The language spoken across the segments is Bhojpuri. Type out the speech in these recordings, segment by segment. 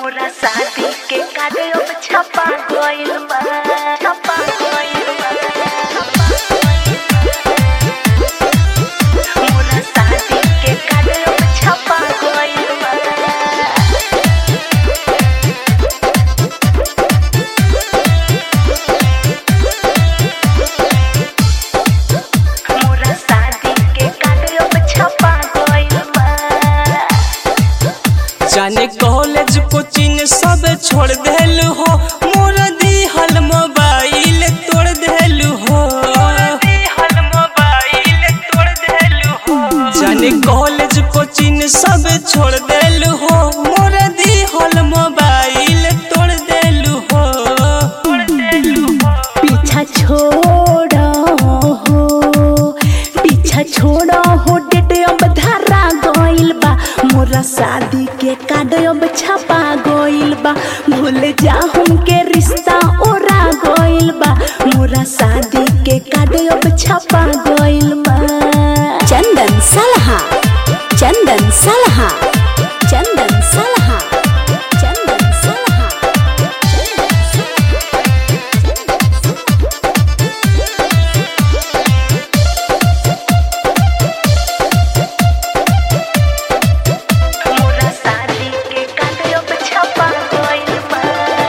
मोरा शादी के कार्ड अब छपा गइल बा छपा गइल बा मोरा शादी के कार्ड अब छपा गइल बा मोरा शादी के कार्ड अब छपा गइल बा जाने कॉलेज कोचिंग सब छोड़ देलू हो मोर दिहल मोबाइल तोड़ देलू हो जाने कॉलेज कोचिंग सब छोड़ देलू हो मोर दिहल मोबाइल तोड़ देलू हो पीछा छोड़ो हो पीछा छोड़ो हो डेट अब धरा गइल बा मोरा शादी के कार्ड अब छपा गइल बा भूल जा हमके रिश्ता ओरा गइल बा मोरा शादी के कार्ड अब छपा गइल बा चंदन सलहा चंदन सलहा चंदन सलहा चंदन सलहा मोरा शादी के कार्ड अब छपा गइल बा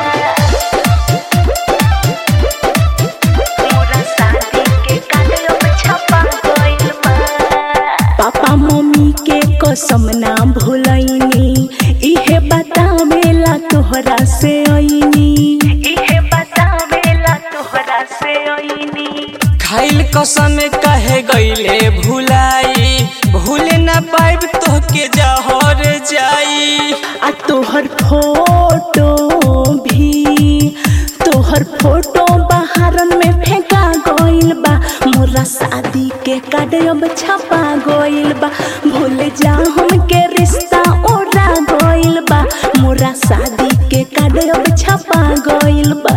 मोरा शादी के कार्ड अब छपा गइल बा पापा मम्मी के कसम ना भूलैनी इहे बतावेला तोहरा से आईनी इहे बतावेला तोहरा से आईनी खाइल कसम कहे गईले भुलाई भूल ना पाइब तोहके जहर जाई आ तोहर फोटो भी तोहर फोटो बाहरन में फेंका गइल बा मोरा शादी के कार्ड अब छपा गइल बा भूल जा हमके रिश्ता ओरा गइल बा मोरा शादी के कार्ड अब छपा गइल बा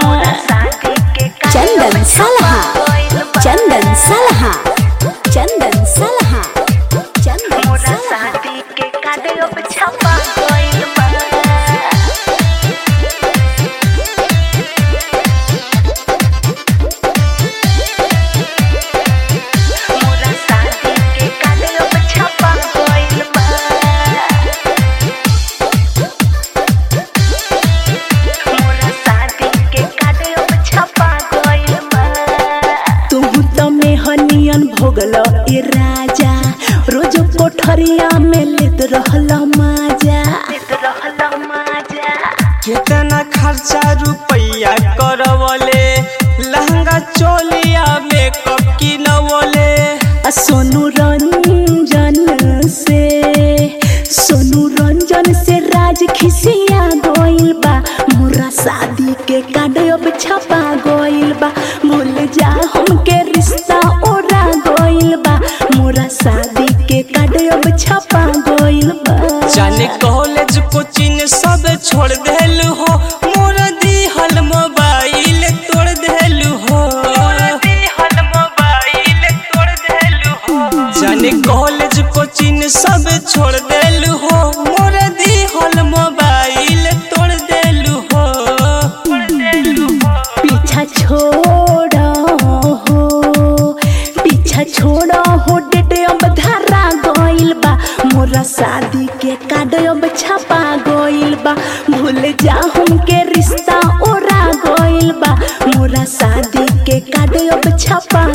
चंदन सलहा चंदन सलहा चंदन सलहा चंदन मोरा सलहा शादी के कार्ड अब छपा गइल बा मोरा शादी के कार्ड अब छपा गइल बा मोरा शादी के कार्ड अब छपा गइल बा तू तो मेहनियन भोगल ए राजा रोज कोठरिया में लेत रहल माजा लेत रहल माजा कितना खर्चा रुपया करवले लहंगा चोलिया मेकअप किनवले आ सोनू रंजन से सोनू रंजन से राज खिसिया गइल बा मोरा शादी के कार्ड अब छपा गइल बा भूल जा हमके रिश्ता ओरा गइल बा मोरा शादी के कार्ड अब छपा गइल बा जाने कॉलेज कोचिंग सब छोड़ देलू हो मोर दिहल मोबाइल तोड़ देलू हो जाने कॉलेज कोचिंग सब छोड़ देलू हो मोर दिहल मोबाइल तोड़ देलू हो पीछा छोड़ो हो पीछा छोड़ो हो डेट अब धरा गइल बा मोरा शादी के कार्ड अब छपा गइल बा भूल जा हमके रिश्ता ओरा गइल बा मोरा शादी के कार्ड अब छपा